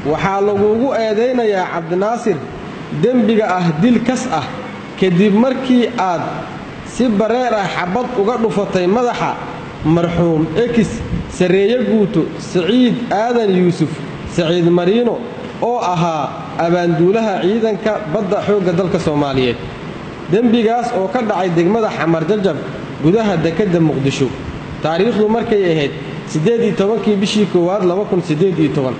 waxaa laguugu eedaynayaa cabdinaasir dembiga ah dil kas ah kadib markii aad si bareer ah xabbad uga dhufatay madaxa marxuum ekis sarreeye guuto siciid aadan yuusuf saciid mariino oo ahaa abaanduulaha ciidanka badda xoogga dalka soomaaliyeed dembigaas oo ka dhacay degmada xamar jajab gudaha dekedda muqdisho taariikhdu markay ahayd siddeed iyo tobankii bishii koowaad laba kun siddeed iyo toban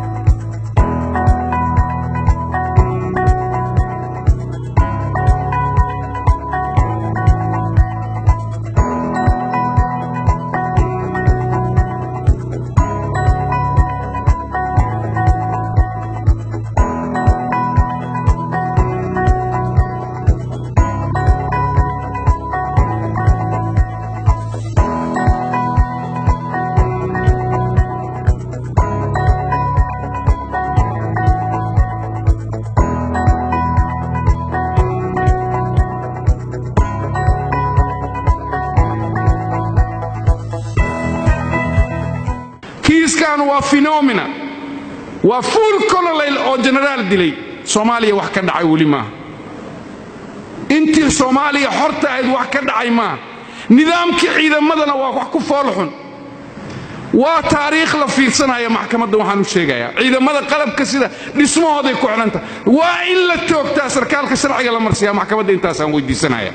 kiiskan waa phenomena waa fuul colonel oo genaraal dilay soomaaliya wax ka dhacay weli maaha intii soomaaliya xorta ahayd wax ka dhacay maaha nidaamkii ciidamadana waa wax ku foolxun waa taariikh la fiirsanaya maxkamadda waxaan u sheegayaa ciidamada qalabka sida dhismahooday ku xidhanta waa in la toogtaa sarkaalka sharciga la marsiyaa maxkamadda intaasaan weydiisanaya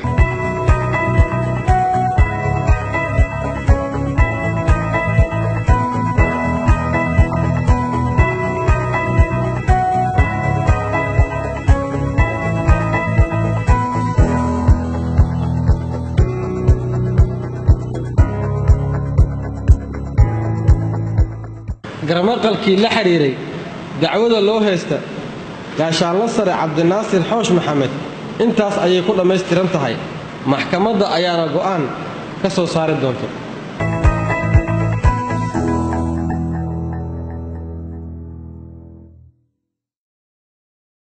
garmaqalkii la xidhiiray dacwada loo haysta gaashaanla sare cabdinaasir xoosh maxamed intaas ayay ku dhammaystiran tahay maxkamadda ayaana go'aan ka soo saari doonta